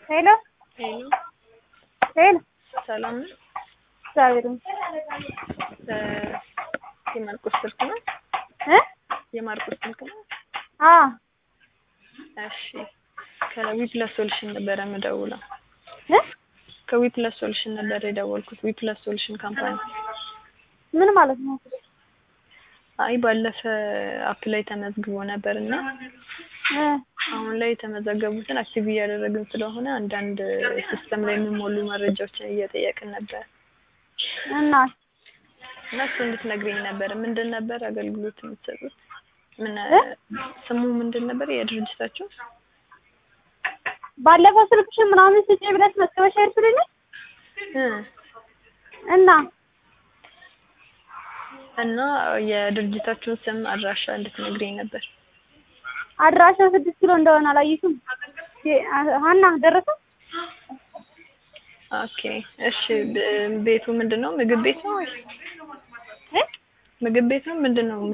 ሄሎ ሄሎ ሄሎ ሰላም ነው? እግዚአብሔር ይመስገን እ የማርቆስ ስልክ ነው? እ የማርቆስ ስልክ ነው? አ እሺ ከዊፕለስ ሶሉሽን ነበረ የምደውለው። እ ከዊፕለስ ሶሉሽን ነበረ የደወልኩት። ዊፕለስ ሶሉሽን ካምፓኒ። ምን ማለት ነው? አይ ባለፈ አፕ ላይ ተመዝግቦ ነበር እና እ አሁን ላይ የተመዘገቡትን አክቲቭ እያደረግን ስለሆነ አንዳንድ ሲስተም ላይ የሚሞሉ መረጃዎችን እየጠየቅን ነበር እና እና እሱ እንድትነግረኝ ነበር። ምንድን ነበር አገልግሎት የምትሰጡት? ምን እ? ስሙ ምንድን ነበር የድርጅታችሁ? ባለፈው ስልክሽን ምናምን ስጪ ብለሽ መዝገበሽ አይደል እ እና እና የድርጅታችሁን ስም አድራሻ እንድትነግረኝ ነበር። አድራሻው ስድስት ኪሎ እንደሆነ አላየሽም? የ- ሀና ደረሰ? ኦኬ እሺ። ብ- ቤቱ ምንድን ነው? ምግብ ቤት ነው ወይስ እ ምግብ ቤት ነው? ምንድን ነው